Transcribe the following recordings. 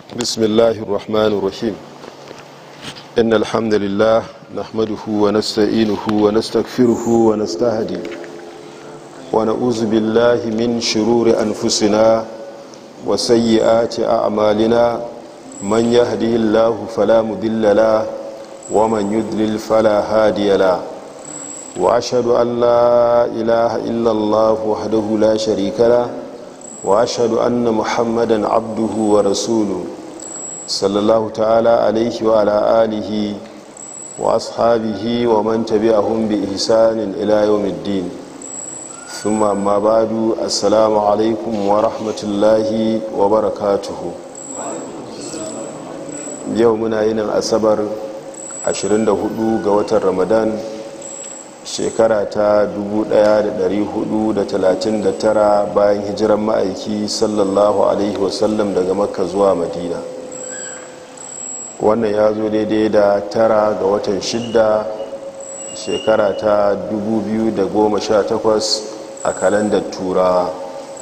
بسم الله الرحمن الرحيم إن الحمد لله نحمده ونستعينه ونستغفره ونستهدي ونعوذ بالله من شرور أنفسنا وسيئات أعمالنا من يهده الله فلا مضل له ومن يضلل فلا هادي له وأشهد أن لا إله إلا الله وحده لا شريك له وأشهد أن محمدا عبده ورسوله صلى الله تعالى عليه وعلى آله وأصحابه ومن تبعهم بإحسان إلى يوم الدين ثم أما بعد السلام عليكم ورحمة الله وبركاته يومنا ينن أسبر 24 ga watan ramadan shekara ta 1439 bayan hijiran ma'aiki sallallahu alaihi wasallam daga makka zuwa madina wannan ya zo daidai da tara ga watan shidda shekara ta 2018 a kalandar turawa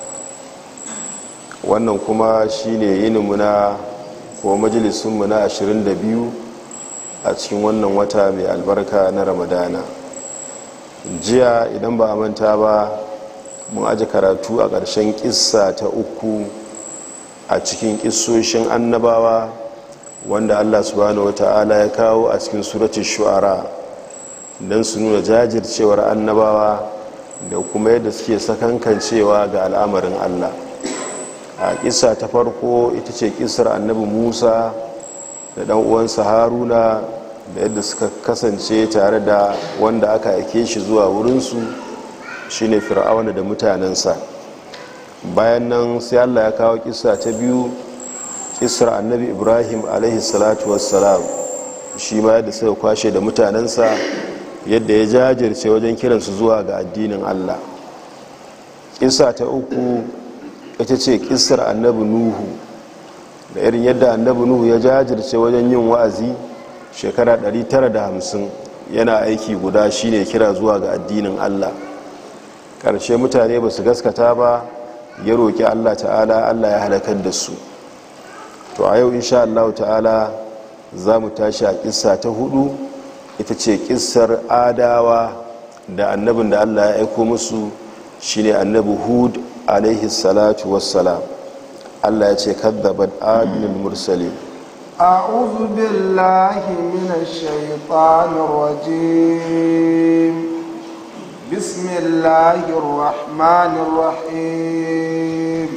wannan kuma shine yininmu na ko majalisunmu na 22 a cikin wannan wata mai albarka na ramadana jiya idan ba a manta ba mun aji karatu a ƙarshen ƙissa ta uku a cikin ƙissoshin annabawa wanda allah subhanahu wa ta'ala ya kawo a cikin suratun shu'ara don su nuna jajircewar annabawa da kuma yadda suke sakankancewa ga al'amarin allah a ƙissa ta farko ita ce ƙissar annabi musa da ɗan uwansa haruna da yadda suka kasance tare da wanda aka aike shi zuwa wurinsu shine fir'auna da mutanensa bayan nan sai allah ya kawo kisa ta biyu kisar annabi ibrahim alaihi salatu wassalam shi ma yadda suka kwashe da mutanensa yadda ya jajirce wajen kiransu zuwa ga addinin allah kisa ta uku ita ce kisar annabi nuhu da irin yadda annabi nuhu ya jajirce wajen yin wa'azi shekara 950 yana aiki guda shine kira zuwa ga addinin allah ƙarshe mutane ba su gaskata ba ya roƙi allah ta'ala allah ya halakar da su to a yau insha allahu ta'ala za mu tashi a ƙissa ta hudu ita ce ƙissar adawa da annabin da allah ya aiko musu shine annabi hud alaihi salatu wassalam allah ya ce kaddabat adinul mursalin أعوذ بالله من الشيطان الرجيم بسم الله الرحمن الرحيم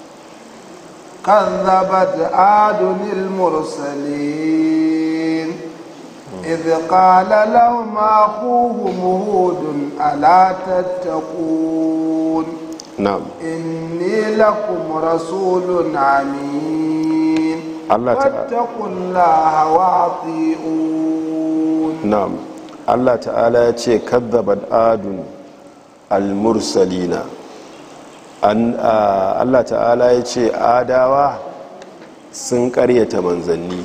كذبت عاد المرسلين إذ قال لهم أخوهم هود ألا تتقون نعم إني لكم رسول أمين Allah ta'ala واتقوا الله وأطيعون na'am Allah ta'ala ya ce kadzabat adun al-mursalina an a- Allah ta'ala ya ce adawa sun karyata manzanni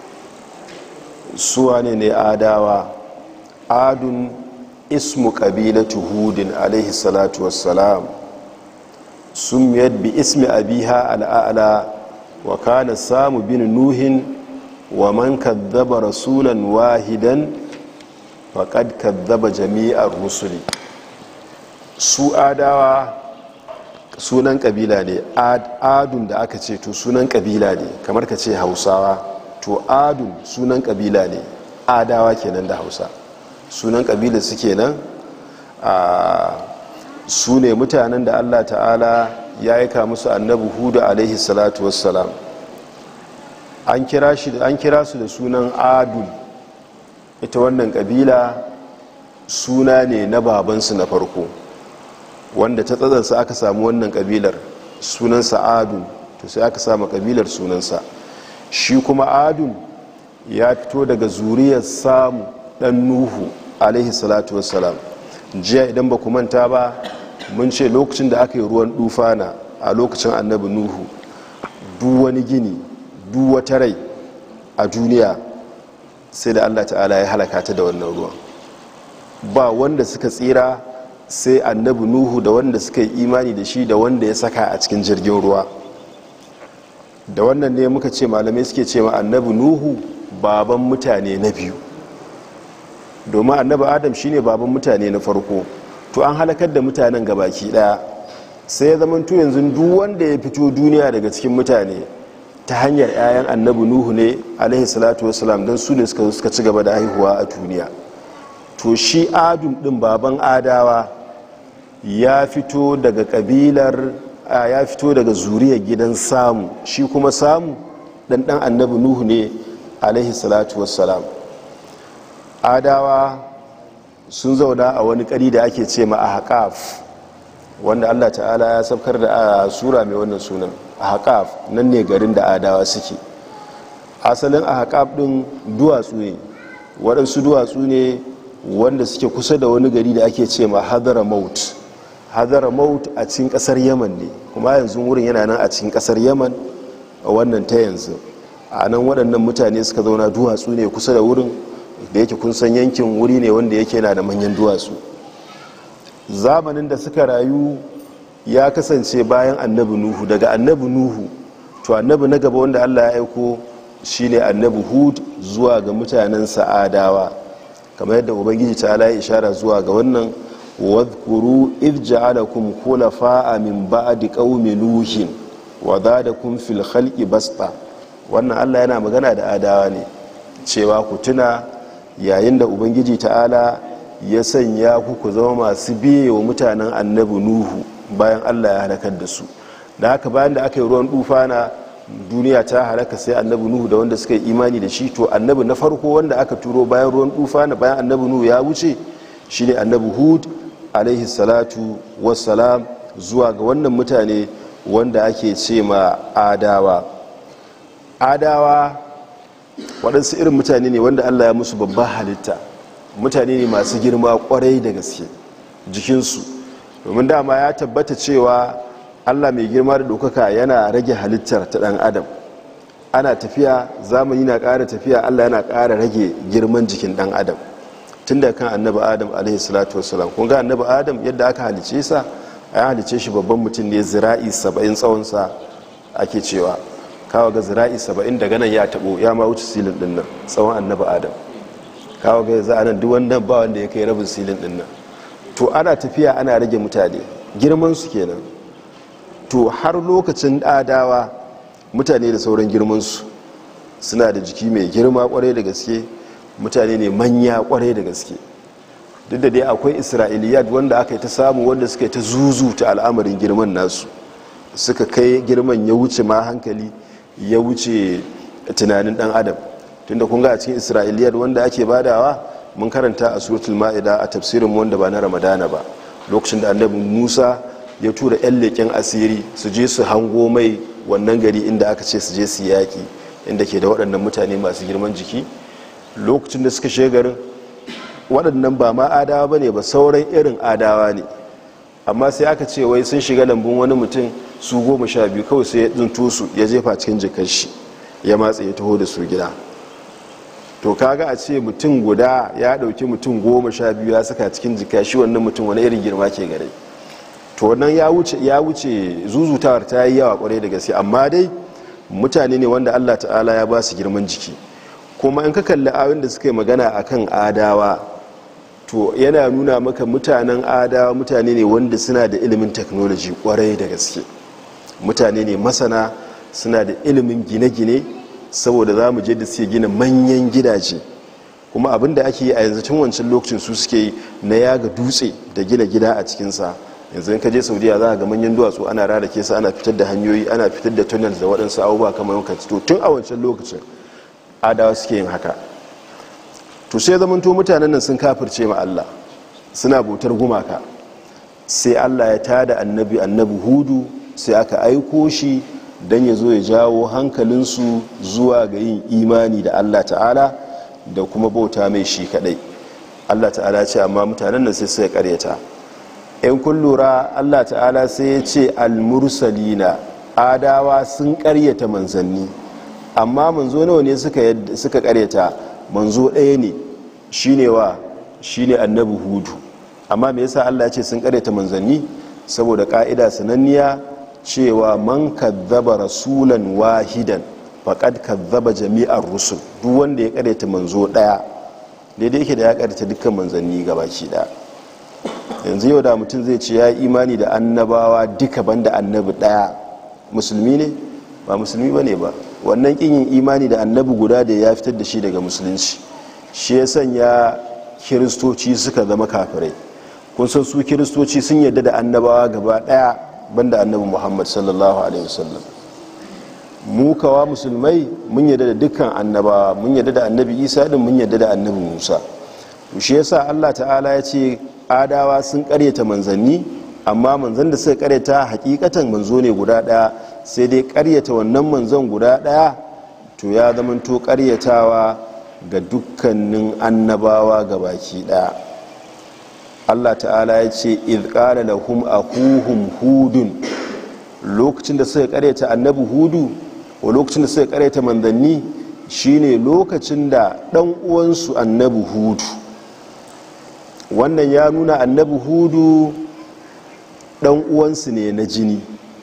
suwa ne ne adawa adun ismu qabilatu hudin alaihi salatu wassalam sumiyat bi ismi abiha al'ala wa kana samu bin nuhin wa man kadzaba rasulan wahidan faqad kadzaba jami'ar rusuli su adawa sunan kabila ne adun da aka ce to sunan kabila ne kamar ka ce hausawa to adun sunan kabila ne adawa kenan da hausa sunan kabila su kenan a su ne mutanen da allah ta'ala ya aika musu annabi hudu alaihi salatu wassalam an kira su da sunan adun ita wannan kabila suna ne na babansu na farko wanda ta tsazansa aka samu wannan kabilar sunansa adun to sai aka samu kabilar sunansa shi kuma adun ya fito daga zuriyar samu dan nuhu alaihi salatu wassalam jiya idan ba ku manta ba mun ce lokacin da aka yi ruwan dufana a lokacin annabi nuhu duk wani gini duk wata rai a duniya sai da allah ta'ala ya halaka ta da wannan ruwan ba wanda suka tsira sai annabi nuhu da wanda suka yi imani da shi da wanda ya saka a cikin jirgin ruwa da wannan ne muka ce malamai suke ce ma annabi nuhu baban mutane na biyu domin annabi adam shine baban mutane na farko to an halakar da mutanen gabaki daya sai ya zamanto yanzu duk wanda ya fito duniya daga cikin mutane ta hanyar 'ya'yan annabi nuhu ne alaihi salatu wasalam don su ne suka suka ci gaba da haihuwa a duniya to shi adum din baban adawa ya fito daga kabilar ya fito daga zuriyar gidan samu shi kuma samu dan dan annabi nuhu ne alaihi salatu wassalam adawa sun zauna a wani kari da ake ce ma a haƙaf wanda allah ta'ala ya sabkar da a sura mai wannan sunan a haƙaf nan ne garin da adawa suke asalin a haƙaf ɗin duwatsu ne waɗansu duwatsu ne wanda suke kusa da wani gari da ake ce ma hadara maut hadara maut a cikin ƙasar yaman ne kuma yanzu wurin yana nan a cikin ƙasar yaman a wannan ta yanzu a nan waɗannan mutane suka zauna duwatsu ne kusa da wurin da yake kun san yankin wuri ne wanda yake na da manyan duwatsu zamanin da suka rayu ya kasance bayan annabi nuhu daga annabi nuhu to annabi na gaba wanda allah ya aiko shine annabi hud zuwa ga mutanen sa'adawa kamar yadda ubangiji ta ala ya ishara zuwa ga wannan wadhkuru idh ja'alakum khulafa'a min ba'di qaumi nuhin wa zadakum fil khalqi basta wannan allah yana magana da adawa ne cewa ku tuna yayin da ubangiji ta'ala ya sanya ku ku zama masu biye wa mutanen annabi nuhu bayan allah ya halakar da su da haka bayan da aka yi ruwan dufana duniya ta halaka sai annabi nuhu da wanda suka yi imani da shi to annabi na farko wanda aka turo bayan ruwan dufana bayan annabi nuhu ya wuce shine annabi hud alaihi salatu wassalam zuwa ga wannan mutane wanda ake ce ma adawa adawa waɗansu irin mutane ne wanda allah ya musu babban halitta mutane ne masu girma kwarai da gaske jikinsu domin dama ya tabbata cewa allah mai girma da ɗaukaka yana rage halittar ta ɗan adam ana tafiya zamani na ƙara tafiya allah yana ƙara rage girman jikin ɗan adam tun da kan annabi adam alaihi salatu wasalam kun ga annabi adam yadda aka halice sa a halice shi babban mutum ne zira'i saba'in tsawonsa ake cewa kawo ga zira'i saba'in daga nan ya taɓo ya ma wuce silin ɗin nan tsawon annabi adam kawo ga za a nan duk wannan ba wanda ya kai rabin silin ɗin nan to ana tafiya ana rage mutane girman su kenan to har lokacin adawa mutane da sauran girmansu suna da jiki mai girma kwarai da gaske mutane ne manya kwarai da gaske duk da dai akwai isra'iliyat wanda aka yi ta samu wanda suka yi ta zuzuta al'amarin girman nasu suka kai girman ya wuce ma hankali ya wuce tunanin dan adam tunda kun ga a cikin isra'iliyat wanda ake badawa mun karanta a suratul ma'ida a tafsirin wanda ba na ramadana ba lokacin da annabi musa ya tura 'yan leƙen asiri su je su hango mai wannan gari inda aka ce su je su yaƙi inda ke da waɗannan mutane masu girman jiki lokacin da suka garin waɗannan ba ma adawa ba ne ba sauran irin adawa ne amma sai aka ce wai sun shiga lambun wani mutum su goma sha biyu kawai sai ya tsinto su ya jefa cikin jikar shi ya matsa ya taho da su gida to kaga a ce mutum guda ya ɗauki mutum goma sha biyu ya saka cikin jika shi wannan mutum wani irin girma ke gare to wannan ya wuce ya wuce zuzutawar ta yi yawa kwarai da gaske amma dai mutane ne wanda Allah ta'ala ya ba su girman jiki kuma in ka kalli awin da suka yi magana akan adawa to yana nuna maka mutanen adawa mutane ne wanda suna da ilimin technology kwarai da gaske mutane ne masana suna da ilimin gine-gine saboda za mu je da suke gina manyan gidaje kuma abin da ake yi a yanzu tun wancan lokacin su suke yi na yaga dutse da gina gida a cikinsa yanzu in ka je saudiya za ga manyan duwatsu ana rarake su ana fitar da hanyoyi ana fitar da tunnels da waɗansu abubuwa kamar yanka to tun a wancan lokacin adawa suke yin haka to sai zamanto mutanen nan sun kafirce ma allah suna bautar gumaka sai allah ya tada annabi annabi hudu sai aka aiko shi don ya zo ya jawo hankalinsu zuwa ga yin imani da allah ta'ala da kuma bauta mai shi kadai allah ta'ala ce amma mutanen nan sai suka karyata in kun lura allah ta'ala sai ya ce almursalina adawa sun karyata manzanni amma manzo nawa ne suka karyata manzo ɗaya ne shine wa shine annabi hudu amma me yasa allah ya ce sun karyata manzanni saboda ka'ida sananniya cewa man kazzaba rasulan wahidan faqad kazzaba jami'ar rusul duk wanda ya karyata manzo daya daidai yake da ya karyata dukkan manzanni gabaki daya yanzu yau da mutum zai ce ya imani da annabawa duka banda annabi daya musulmi ne ba musulmi bane ba wannan kin yin imani da annabi guda da ya fitar da shi daga musulunci shi ya sanya kiristoci suka zama kafirai kun san su kiristoci sun yarda da annabawa gaba daya banda annabi muhammad sallallahu alaihi wasallam mu kawa musulmai mun yarda da dukkan annabawa mun yarda da annabi isa din mun yarda da annabi musa to shi yasa allah ta'ala ya ce adawa sun karyata manzanni amma manzan da suka karyata hakikatan manzo ne guda daya sai dai karyata wannan manzon guda daya to ya zamanto karyatawa ga dukkanin annabawa ga baki daya Allah ta'ala ya ce izkara lahum akuhum hudun lokacin da suka karyata annabi hudu wa lokacin da suka karyata manzanni shine lokacin da dan uwansu annabi hudu wannan ya nuna annabi hudu dan uwansu ne na jini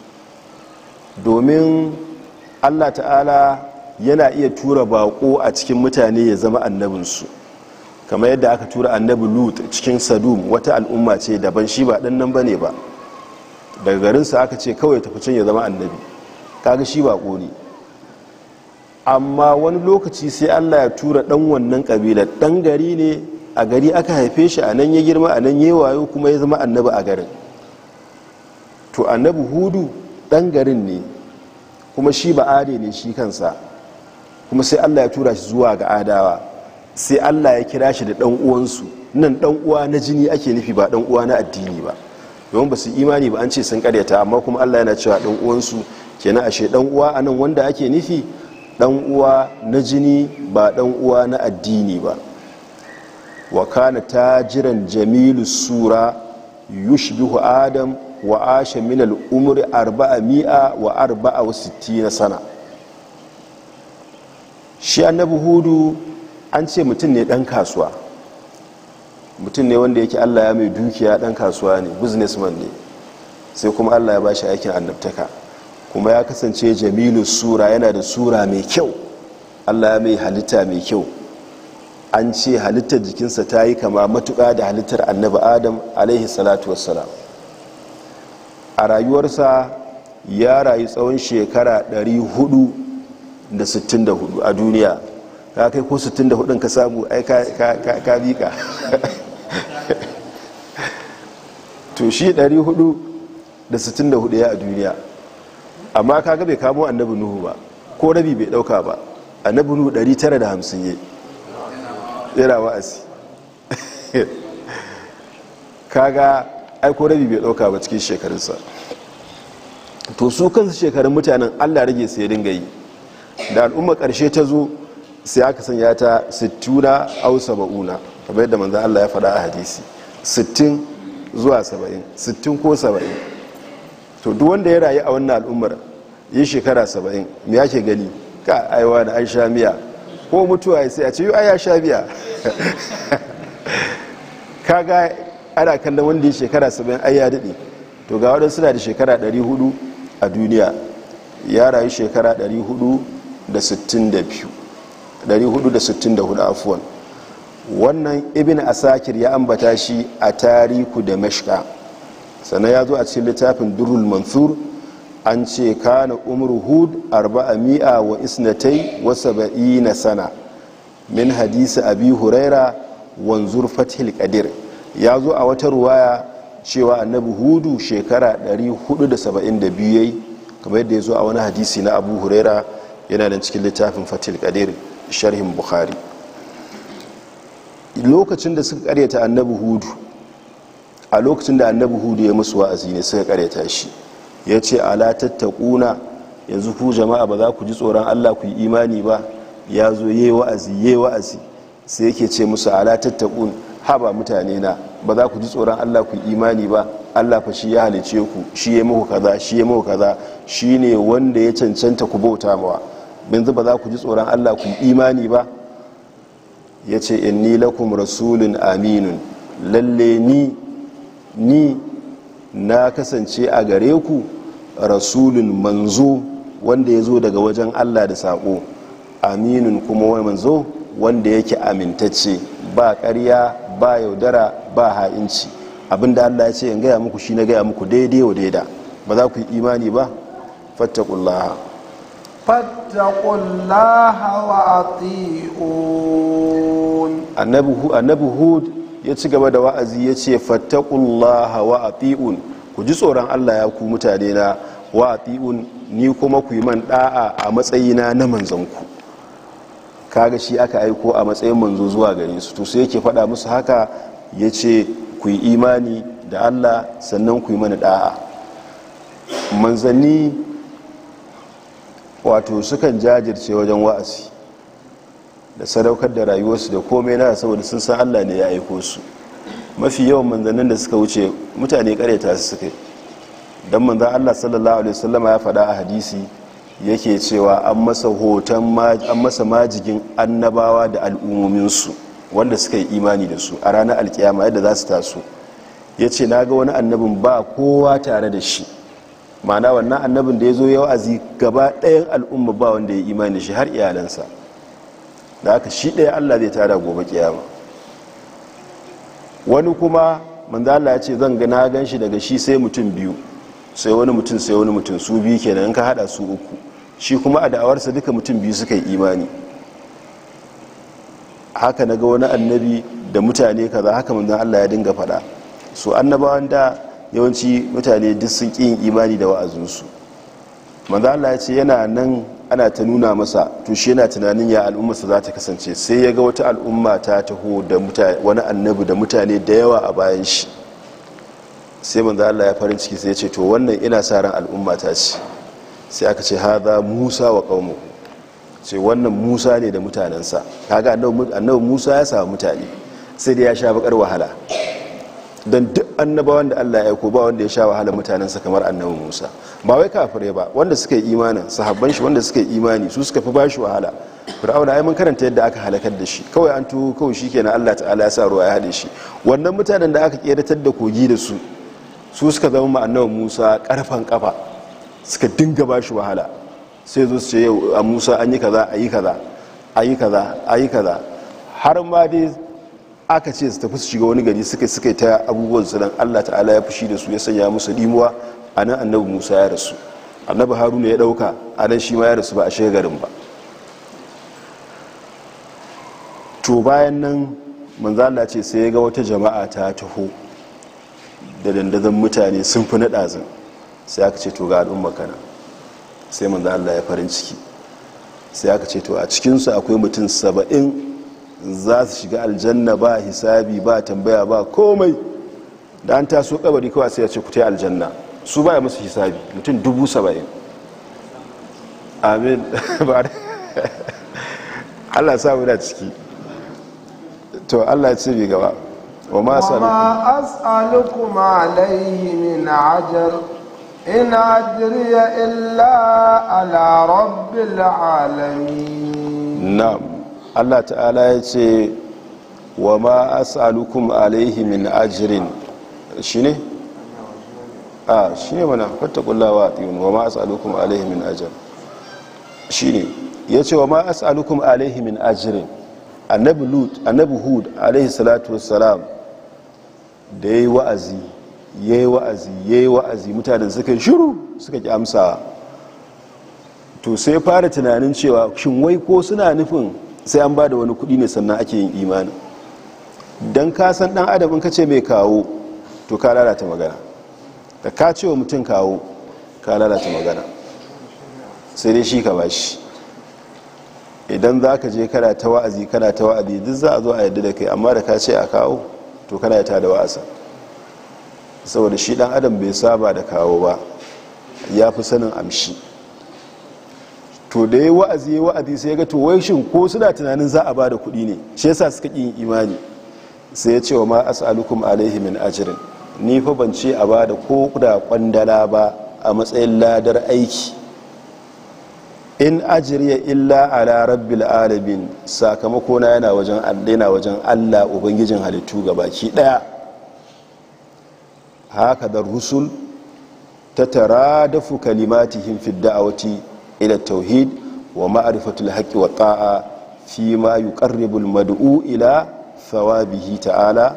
domin Allah ta'ala yana iya tura bako a cikin mutane ya zama annabinsu kamar yadda aka tura annabi lut cikin sadum wata al'umma ce daban shi ba dan nan bane ba daga garinsa aka ce kawai tafi can ya zama annabi kaga shi bako ne amma wani lokaci sai allah ya tura dan wannan kabilar dan gari ne a gari aka haife shi a nan ya girma a nan ya wayo kuma ya zama annabi a garin to annabi hudu dan garin ne kuma shi ba ade ne shi kansa kuma sai allah ya tura shi zuwa ga adawa sai allah ya kira shi da dan uwansu nan dan uwa na jini ake nufi ba dan uwa na addini ba domin ba su imani ba an ce sun karyata amma kuma allah yana cewa dan uwansu kenan ashe dan uwa anan wanda ake nufi dan uwa na jini ba dan uwa na addini ba wa kana tajiran jamilu sura yushbihu adam wa asha min al-umri 400 wa 64 sana shi annabi hudu an ce mutum ne dan kasuwa mutum ne wanda yake allah ya mai dukiya dan kasuwa ne businessman ne sai kuma allah ya ba shi aikin annabtaka kuma ya kasance jamilu sura yana da sura mai kyau allah ya mai halitta mai kyau an ce halittar jikinsa ta yi kama matuƙa da halittar annabi adam alaihi salatu wassalam a rayuwarsa ya rayu tsawon shekara 464 a duniya ka kai ko 64 ka samu ai ka bika to shi 464 ya a duniya amma kaga bai kamo annabi nuhu ba ko rabi bai dauka ba annabi nuhu 950 ya yana wa'azi kaga aiko rabi bai dauka ba cikin shekarunsa to su kansu shekarun mutanen allah rage sai dinga yi da al'umma karshe ta zo sai aka sanya ta 60 au 70 kamar yadda manzan allah ya faɗa a hadisi 60 zuwa 70 60 ko 70 to duk wanda ya rayu a wannan al'ummar yi shekara 70 me yake gani ka aiwa da an sha miya ko mutuwa sai a ce yi ya sha biya kaga ana kallon wanda ya shekara 70 ai ya daɗe to ga waɗansu suna da shekara 400 a duniya ya rayu shekara 462 464 afuwan wannan ibn asakir ya ambata shi a tariku da mashka sannan ya zo a cikin littafin durul mansur an ce kana umar hud arba'a mi'a wa isnatai wa saba'ina sana min hadisi abi huraira wanzur fathil qadir ya zo a wata ruwaya cewa annabi hudu shekara 472 yayi kamar yadda ya zo a wani hadisi na abu huraira yana da cikin littafin fathil qadir sharhin bukhari lokacin da suka karyata annabi hudu a lokacin da annabi hudu ya musu wa'azi ne suka karyata shi ya ce ala tattakuna yanzu ku jama'a ba za ku ji tsoron allah ku yi imani ba ya zo yi wa'azi yi wa'azi sai yake ce musu ala tattakun haba mutane na ba za ku ji tsoron allah ku yi imani ba allah fa shi ya halice ku shi ya muku kaza shi ya muku kaza shi ne wanda ya cancanta ku bauta mawa yanzu ba za ku ji tsoron allah ku yi imani ba ya ce inni lakum rasulun aminun lalle ni ni na kasance a gare ku rasulun manzo wanda ya zo daga wajen allah da saƙo aminun kuma wani manzo wanda yake amintacce ba ƙarya ba yaudara ba ha'inci abinda allah ya ce in gaya muku shi na gaya muku daidai wa daida ba za ku yi imani ba fattakullaha fattakullaha wa ati'un annabi hud ya ci gaba da wa'azi ya ce fattakullaha wa ati'un ku ji tsoron allah ya ku mutane na wa ati'un ni kuma ku yi man da'a a matsayina na manzanku kaga shi aka aiko a matsayin manzo zuwa gare su to sai yake faɗa musu haka ya ce ku yi imani da allah sannan ku yi mana da'a manzanni wato sukan jajirce wajen wa'azi da sadaukar da rayuwarsu da komai na saboda sun san allah ne ya aiko su mafi yawan manzannin da suka wuce mutane karyata su suka yi don manzan allah sallallahu alaihi wasallama ya faɗa a hadisi yake cewa an masa hoton an masa majigin annabawa da al'ummominsu wanda suka yi imani da su a ranar alkiyama yadda za su taso ya ce na ga wani annabin ba kowa tare da shi ma'ana wannan annabin da ya zo yau azi gaba ɗayan al'umma ba wanda ya imani da shi har iyalansa da aka shi ɗaya allah zai tara gobe kiyama wani kuma manzala ya ce zan ga na gan shi daga shi sai mutum biyu sai wani mutum sai wani mutum su biyu kenan ka hada su uku shi kuma a da'awarsa duka mutum biyu suka yi imani haka na ga wani annabi da mutane kaza haka manzan allah ya dinga faɗa su annabawan da yawanci mutane duk sun ƙi yin imani da wa'azinsu manzan allah ya ce yana nan ana ta nuna masa to shi yana tunanin ya al'ummarsa za ta kasance sai ya ga wata al'umma ta taho da wani annabi da mutane da yawa a bayan shi sai manzo Allah ya farin ciki sai ya ce to wannan ina sa ran al'umma ta ce sai aka ce haza Musa wa qaumuhu ce wannan Musa ne da mutanensa kaga annabi Musa ya samu mutane sai dai ya sha bakar wahala dan duk annabawan da Allah ya aiko ba wanda ya sha wahala mutanensa kamar annabi Musa ba wai kafirai ba wanda suka yi imanin sahabban shi wanda suka yi imani su suka fi bashi wahala fir'auna ai mun karanta yadda aka halakar da shi kawai an tuho kawai shikenan Allah ta'ala ya sa ruwa ya hade shi wannan mutanen da aka keratar da kogi da su su suka zama ma'annawa musa karfan kafa suka dinga ba shi wahala sai zo su ce yau a musa an yi kaza a yi kaza a yi kaza a yi kaza har ma dai aka ce su tafi su shiga wani gari suka suka ta abubuwan su dan allah ta'ala ya fushi da su ya sanya musu limuwa a nan annabi musa ya rasu annabi haruna ya dauka a nan shi ma ya rasu ba a shiga garin ba to bayan nan manzala ce sai ya ga wata jama'a ta taho da dandazon mutane sun fi naɗazin sai aka ce to ga al'umma kana sai manzo Allah ya farin ciki sai aka ce to a cikinsu akwai mutum saba'in za su shiga aljanna ba hisabi ba tambaya ba komai da an taso kabari kawai sai ya ce ku ta aljanna su baya musu hisabi mutum dubu saba'in amin Allah samu da ciki to Allah ya ce bi gaba وما وما أسألكم عليه من عجر إن أجري إلا على رب العالمين نعم الله تعالى يتي وما أسألكم عليه من أجر شنو آه شنو منا فاتقوا الله واتقون وما أسألكم عليه من أجر شنو يتي وما أسألكم عليه من أجر annabi lut annabi hud alaihi salatu wassalam da ya yi wa'azi ya yi wa'azi ya yi wa'azi mutanen suka yi shiru suka ki amsa to sai fara tunanin cewa shin wai ko suna nufin sai an ba da wani kudi ne sannan ake yin imani don kasan dan adam in ka ce mai kawo to ka lalata magana da ka ce wa mutum kawo ka lalata magana sai dai shi ka bashi idan za ka je kana ta wa'azi kana ta wa'azi duk za a zo a yadda da kai amma da ka ce a kawo to kana ta da wa'asa saboda shi dan adam bai saba da kawo ba ya fi sanin amshi to da ya wa'azi ya wa'azi sai ya ga to wai shin ko suna tunanin za a ba da kuɗi ne shi yasa suka ƙi yin imani sai ya ce wa ma as'alukum alaihi min ajrin ni fa ban ce a ba da ko da kwandala ba a matsayin ladar aiki in ajiriya illa ala rabbil alamin sakamako na yana wajen yana wajen Allah ubangijin halittu baki daya haka da rusul ta taradafu kalimatihim fi da'awati ila tauhid wa ma'rifatul haqqi wa ta'a fi ma yuqarribu al-mad'u ila thawabihi ta'ala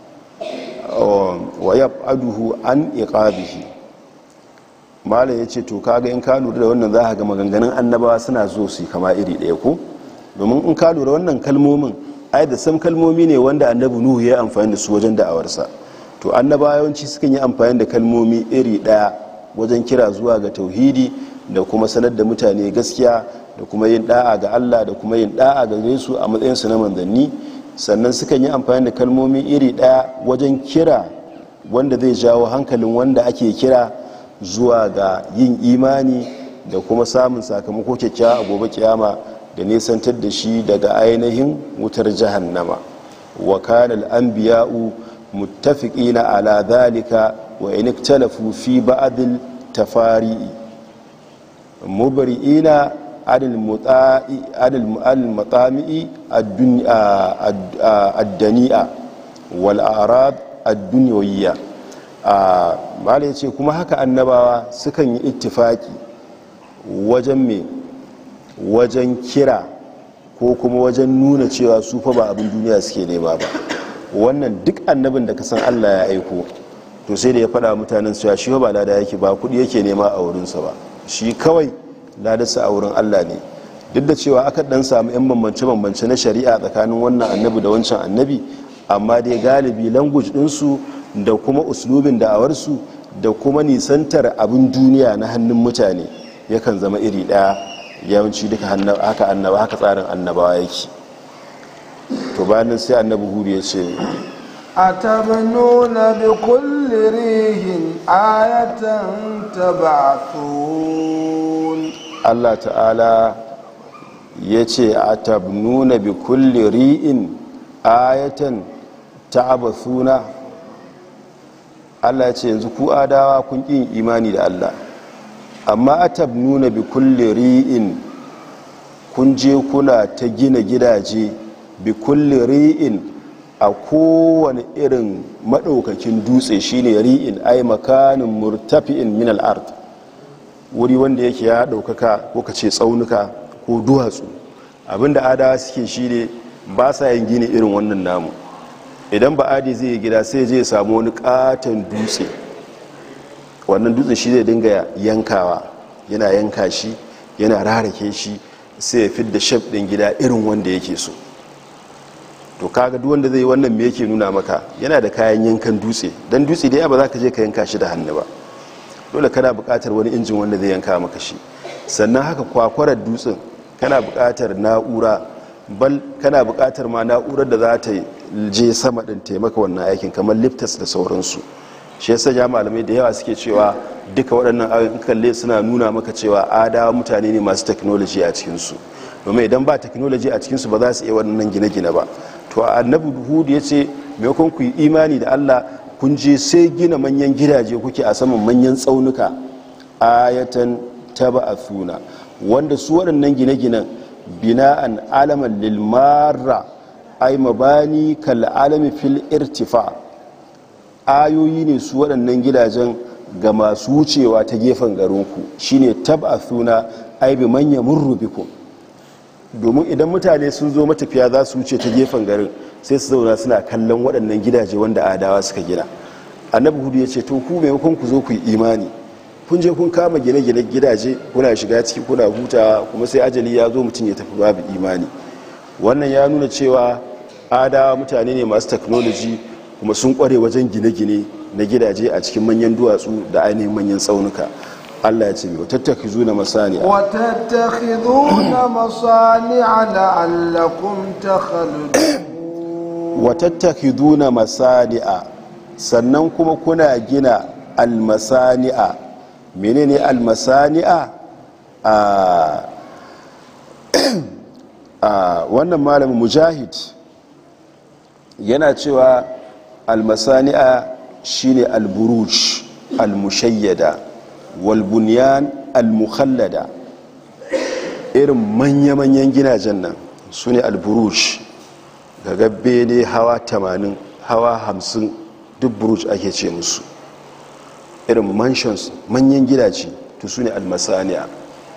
wa yab'aduhu an iqabihi malam yace to kaga in ka lura da wannan za ka ga maganganun annabawa suna zo su kama iri ɗaya ko domin in ka lura wannan kalmomin ai da sam kalmomi ne wanda annabi nuhu ya amfani da su wajen da'awarsa to annabawa yawanci sukan yi amfani da kalmomi iri ɗaya wajen kira zuwa ga tauhidi da kuma sanar da mutane gaskiya da kuma yin da'a ga Allah da kuma yin da'a ga su a matsayinsu na manzanni sannan sukan yi amfani da kalmomi iri ɗaya wajen kira wanda zai jawo hankalin wanda ake kira zuwa ga yin imani da kuma samun sakamako kyakkyawa a gobe kiyama da nesantar da shi daga ainihin wutar jahannama wa kana al-anbiya'u muttafiqina ala dhalika wa in ikhtalafu fi ba'd al-tafari'i mubri'ina adil muta'i adil al-matami'i ad-dani'a wal a'rad ad-dunyawiyya malai ce kuma haka annabawa sukan yi ittifaki wajen me wajen kira ko kuma wajen nuna cewa su fa ba abin duniya suke nema ba wannan duk annabin da ka san allah ya aiko to sai da ya faɗa mutanen cewa shi ba lada yake ba kuɗi yake nema a wurinsa ba shi kawai ladarsa a wurin allah ne duk da cewa aka ɗan samu 'yan bambance-bambance na shari'a tsakanin wannan annabi da wancan annabi amma dai galibi language ɗinsu da kuma uslubin da'awarsu da kuma nisantar abin duniya na hannun mutane yakan zama iri ɗaya yawanci duka haka annaba haka tsarin annabawa yake to bayan sai annabi hudu ya ce أتبنون بكل ريح آية تبعثون Allah ta'ala ya ce a tabnuna bi kulli ri'in ayatan ta'abathuna Allah ya ce yanzu ku adawa kun ƙin imani da Allah amma a tabnuna bi kulli ri'in kun je kuna ta gina gidaje bi kulli ri'in a kowane irin maɗaukakin dutse shine ri'in ai makanin murtafi'in min al-ard wuri wanda yake ya ɗaukaka ko ka ce tsaunuka ko duwatsu abinda adawa suke shi ne ba sa yin gini irin wannan namu idan ba adi zai yi gida sai je samu wani katon dutse wannan dutse shi zai dinga yankawa yana yanka shi yana rarake shi sai ya fidda shaf ɗin gida irin wanda yake so to kaga duk wanda zai yi wannan me yake nuna maka yana da kayan yankan dutse don dutse dai ba za ka je ka yanka shi da hannu ba dole kana buƙatar wani injin wanda zai yanka maka shi sannan haka kwakwarar dutsen kana buƙatar na'ura bal kana buƙatar ma na'urar da za ta je sama ɗin taimaka wannan aikin kamar liftas da sauransu shi yasa ya malamai da yawa suke cewa duka waɗannan ayoyin kalle suna nuna maka cewa adawa mutane ne masu technology a cikinsu domin idan ba technology a cikinsu ba za su iya wannan gine-gine ba to annabi hudu ya ce maimakon ku yi imani da allah kun je sai gina manyan gidaje kuke a saman manyan tsaunuka ayatan taba a suna wanda su waɗannan gine-ginen bina'an alaman lilmara ai mabani kal'alami fil irtifa ayoyi ne su waɗannan gidajen ga masu wucewa ta gefen garinku shine taba a suna ai bi manya murrubiku domin idan mutane sun zo matafiya za su wuce ta gefen garin sai su zauna suna kallon waɗannan gidaje wanda adawa suka gina annabi hudu ya ce to ku maimakon ku zo ku yi imani kun je kun kama gine-gine gidaje kuna shiga ciki kuna hutawa kuma sai ajali ya zo mutum ya tafi babu imani wannan ya nuna cewa adawa mutane ne masu technology kuma sun kware wajen gine-gine na gidaje a cikin manyan duwatsu da ainihin manyan tsaunuka Allah ya ce wa tattakhizuna masani'a wa tattakhiduna masani'a la'allakum takhludun wa tattakhiduna masani'a sannan kuma kuna gina almasani'a menene almasani'a a a wannan malamin mujahid yana cewa almasani'a shine alburuj almushayyada walbunyan almukhallada irin manya-manyan gidajen nan su ne alburuj daga bene hawa 80 hawa 50 duk buruj ake ce musu irin mansions manyan gidaje to su ne almasani'a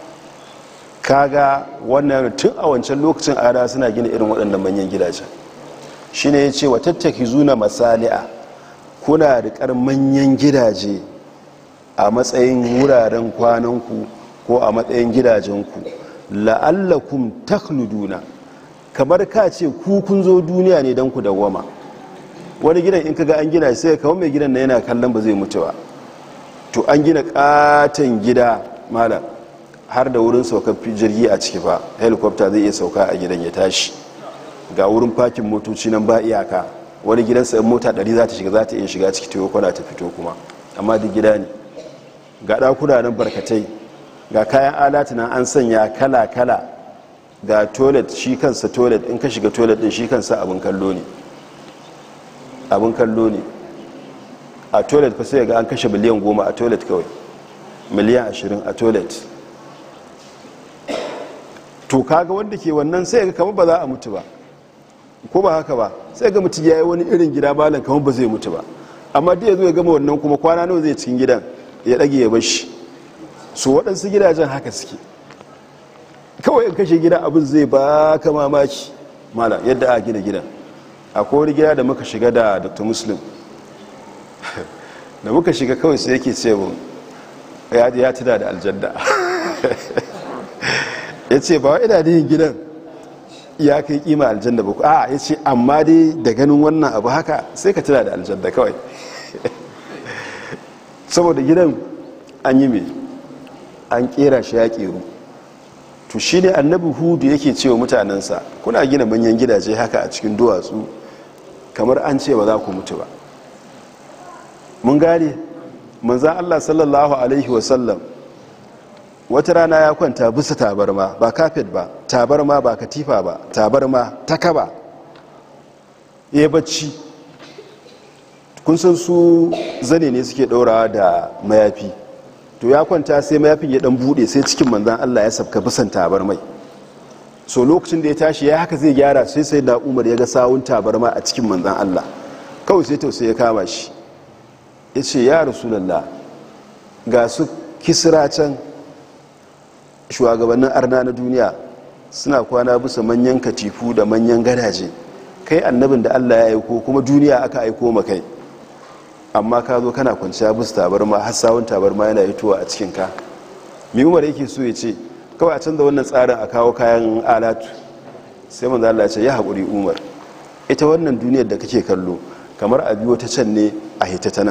kaga wannan tun a wancan lokacin ada suna gina irin waɗannan manyan gidajen shi ne ya ce wa tattaki zuna masani'a kuna riƙar manyan gidaje a matsayin wuraren kwananku ko a matsayin gidajenku la'allakum takhluduna kamar ka ce ku kun zo duniya ne don ku dawwama wani gidan in kaga an gina sai kawai mai gidan na yana kallon ba zai mutu ba to an gina katon gida malam har da wurin saukar jirgi a ciki fa helicopter zai iya sauka a gidan ya tashi ga wurin fakin motoci nan ba iyaka wani gidan sa mota 100 za ta shiga za ta iya shiga ciki ta kwana ta fito kuma amma duk gida ne ga ɗakuna nan barkatai ga kayan alatu nan an sanya kala-kala ga toilet shi kansa toilet in ka shiga toilet din shi kansa abin kallo ne abin kallo ne a toilet fa sai ga an kashe miliyan goma a toilet kawai miliyan ashirin a toilet to kaga wanda ke wannan sai ga kamar ba za a mutu ba ko ba haka ba sai ga mutu ya yi wani irin gida malam kamar ba zai mutu ba amma da ya zo ya gama wannan kuma kwana nawa zai cikin gidan ya ɗage ya bashi su waɗansu gidajen haka suke kawai in kashe gida abin zai ba ka mamaki malam yadda a gina gidan akwai wani gida da muka shiga da dr muslim da muka shiga kawai sai yake ce mun ya tuna da aljanna ya ce ba wa ina da yin gidan ya kai kima aljanna ba a ya ce amma dai da ganin wannan abu haka sai ka tuna da aljanna kawai saboda gidan an yi mai an kera shi ya keru to shi ne annabi hudu yake cewa mutanensa kuna gina manyan gidaje haka a cikin duwatsu kamar an ce ba za ku mutu ba mun gane manzan allah sallallahu alaihi wasallam wata rana ya kwanta bisa tabarma ba kafet ba tabarma ba katifa ba tabarma ta kaba ya yi bacci kun san su zane ne suke ɗaurawa da mayafi to ya kwanta sai mayafin ya dan bude sai cikin manzan allah ya sabka bisan tabarmai so lokacin da ya tashi ya haka zai gyara sai sai da umar ya ga sawun tabarma a cikin manzan allah kawai sai tausayi ya kama shi ya ce ya rasulallah ga su kisra can shugabannin arna na duniya suna kwana bisa manyan katifu da manyan gadaje kai annabin da allah ya aiko kuma duniya aka aiko ma kai amma ka zo kana kwanciya bisa tabarma har sawun tabarma yana hitowa a cikinka mai umar yake so ya ce kawai a canza wannan tsarin a kawo kayan alatu sai manzo Allah ya ce ya haƙuri umar ita wannan duniyar da kake kallo kamar a biyo ta can ne a hita ta nan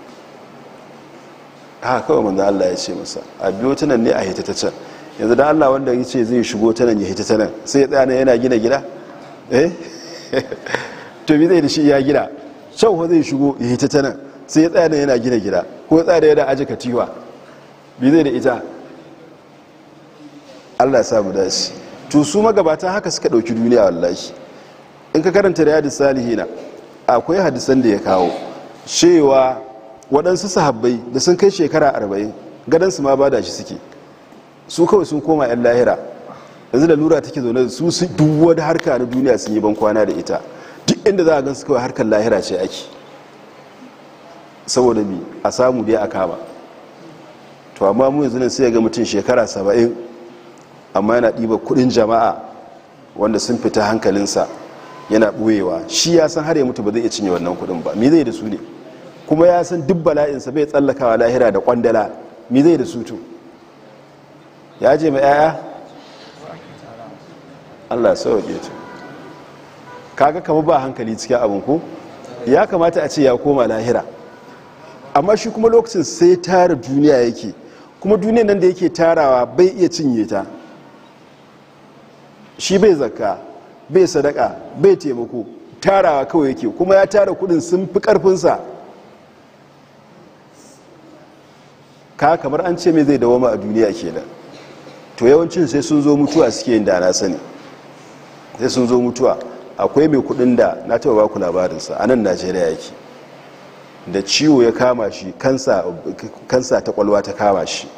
haka kawai manzo Allah ya ce masa a biyo ta nan ne a hita ta can yanzu da Allah wanda ya ce zai shigo ta nan ya hita ta nan sai ya tsaya nan yana gina gida eh to bi zai da shi ya gida can ko zai shigo ya hita ta nan sai ya tsaya nan yana gina gida ko ya tsaya da yana aji katiwa bi zai da ita Allah ya samu dace to su magabata haka suka dauki duniya wallahi in ka karanta riyadus salihina akwai hadisan da ya kawo cewa waɗansu sahabbai da sun kai shekara arba'in gadansu ma bada shi suke su kawai sun koma 'yan lahira yanzu da lura take zaune da su su duk wani harka na duniya sun yi bankwana da ita duk inda za a gansu kawai harkar lahira ce ake saboda mi a samu dai a kama to amma mu yanzu nan sai ga mutum shekara saba'in amma yana ɗiba kudin jama'a wanda sun fita hankalinsa yana ɓoyewa shi ya san har ya mutu ba zai iya cinye wannan kudin ba me zai da su ne kuma ya san duk bala'insa bai tsallakawa lahira da kwandala me zai da su to ya je ma 'ya'ya allah sauke ta kaga kama ba hankali cikin abin ko ya kamata a ce ya koma lahira amma shi kuma lokacin sai tara duniya yake kuma duniya nan da yake tarawa bai iya cinye ta shi bai zakka bai sadaka bai taimako tarawa kawai yake kuma ya tara kudin sun fi karfinsa ka kamar an ce mai zai dawama a duniya kenan to yawancin sai sun zo mutuwa suke yin da na sani sai sun zo mutuwa akwai mai kudin da na taba baku labarinsa a nan najeriya yake da ciwo ya kama shi kansa ta kwalwa ta kama shi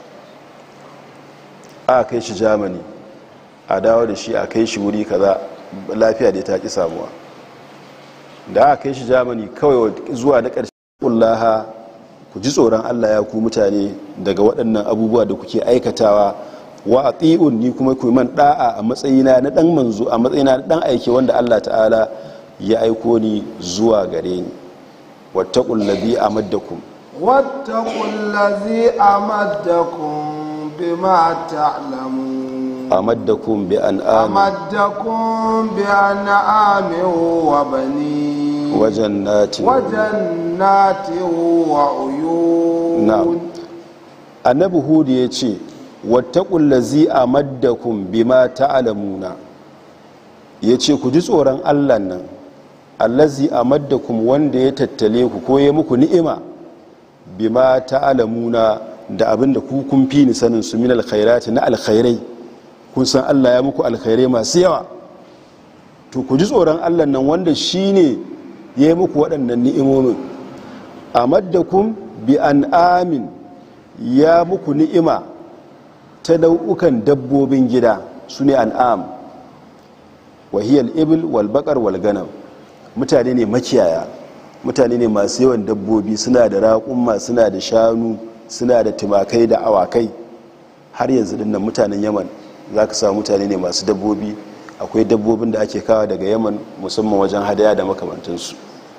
a kai shi germany a dawo da shi a kai shi wuri kaza lafiya da ta ki samuwa da aka kai shi germany kawai zuwa na ƙarshe kullaha ku ji tsoron Allah ya ku mutane daga waɗannan abubuwa da kuke aikatawa wa ati'un ni kuma ku man da'a a matsayina na dan manzo a matsayina na dan aike wanda Allah ta'ala ya aiko ni zuwa gare ni wattaqul ladhi amaddakum واتقوا الذي أمدكم بما تعلمون amaddakum bi an'am أمدكم بأنعام وبنين wa jannatin وجنات وعيون na'am annabi hudu ya ce wattaqul ladzi amaddakum bima ta'lamuna yace ku ji tsoron Allah nan allazi amaddakum wanda ya tattale ku ko ya muku ni'ima bima ta'lamuna da abinda ku kun fi ni sanin su min alkhairati na alkhairai kun san Allah ya muku alkhairai masu yawa to ku ji tsoron Allah nan wanda shine ya yi muku waɗannan ni'imomin amaddakum bi an'amin ya muku ni'ima ta nau'ukan dabbobin gida su ne an'am wahiyar ibil walbakar walganam mutane ne makiyaya mutane ne masu yawan dabbobi suna da raƙumma suna da shanu suna da tumakai da awakai har yanzu dinnan mutanen yaman za ka samu mutane ne masu dabbobi akwai dabbobin da ake kawo daga yaman musamman wajen hadaya da makamantansu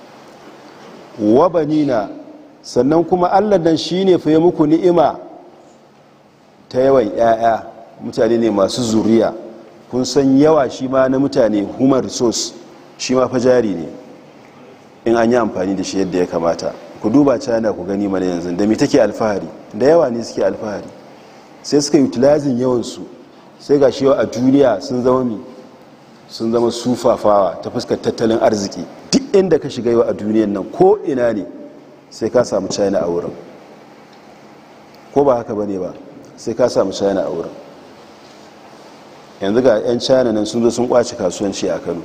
wabanina sannan kuma allah nan shi ne fiye muku ni'ima ta yawan 'ya'ya mutane ne masu zuriya kun san yawa shi ma na mutane human resource shi ma fajari ne in an yi amfani da shi yadda ya kamata ku duba china ku gani mana yanzu da mi take alfahari da yawa ne suke alfahari sai suka utilizing yawansu sai ga shi a duniya sun zama mi sun zama sufafawa ta fuskar tattalin arziki duk inda ka shiga yau a duniyan nan ko ina ne sai ka samu china a wurin ko ba haka bane ba sai ka samu china a wurin yanzu ga 'yan china nan sun zo sun kwace kasuwanci a kano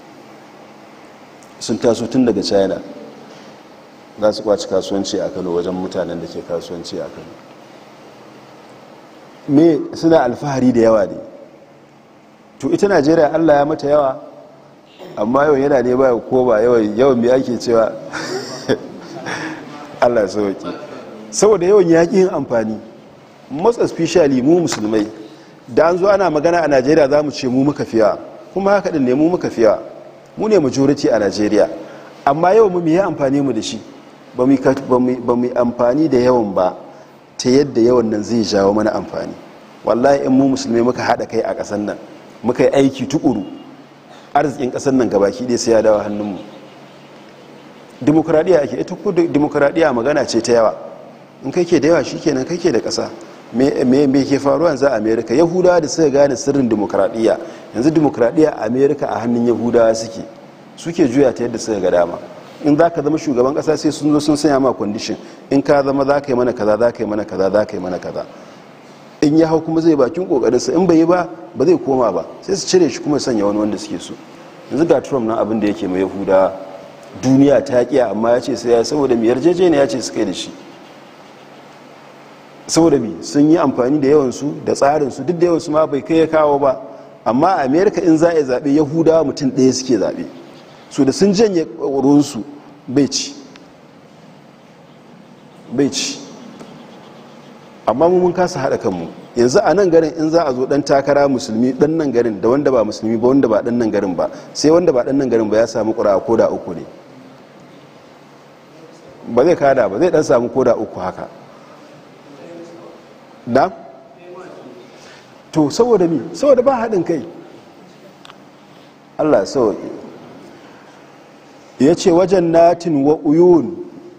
sun taso tun daga china za su kwace kasuwanci a kano wajen mutanen da ke kasuwanci a kano me suna alfahari da yawa ne to ita najeriya allah ya mata yawa amma yawan yana ne ba ko ba yawan mai ake cewa allah ya sauki saboda yawan yaƙi yin amfani most especially mu musulmai da an zo ana magana a najeriya za mu ce mu muka fiya kuma haka ɗin ne mu muka fiya mu ne majority a najeriya amma yawan mu yi amfani mu da shi ba mu amfani da yawan ba ta yadda yawan nan zai jawo mana amfani wallahi in mu musulmai muka haɗa kai a ƙasar nan muka yi aiki tukuru arzikin ƙasar nan gabaki ɗaya sai ya dawo hannunmu dimokuraɗiyya ake ita ko dimokuraɗiyya magana ce ta yawa in kai ke da yawa shi kenan kai ke da ƙasa me ke faruwa yanzu a amerika yahudawa da suka gane sirrin dimokuraɗiyya yanzu dimokuraɗiyya a amerika a hannun yahudawa suke suke juya ta yadda suka ga dama in za ka zama shugaban ƙasa sai sun zo sun sanya ma kwandishin in ka zama za ka yi mana kaza za ka yi mana kaza za ka yi mana kaza in ya hau kuma zai bakin kokarinsa in bai yi ba ba zai koma ba sai su cire shi kuma sanya wani wanda suke so yanzu ga trump nan abin da yake mai yahudawa duniya ta kiya amma ya ce sai ya saboda mai yarjejeniya ya ce su kai da shi saboda mi sun yi amfani da yawansu da tsarinsu duk da yawansu ma bai kai ya kawo ba amma a amerika in za a yi zaɓe yahudawa mutum ɗaya suke zaɓe su da sun janye ruwansu bai ci bai ci amma mun kasa haɗa kanmu yanzu a nan garin in za a zo ɗan takara musulmi ɗan nan garin da wanda ba musulmi ba wanda ba ɗan nan garin ba sai wanda ba ɗan nan garin ba ya samu ƙura ko da uku ne ba zai kada ba zai ɗan samu ko da uku haka na? to saboda mi saboda ba haɗin kai allah sauƙi ya ce wajen natin wa uyun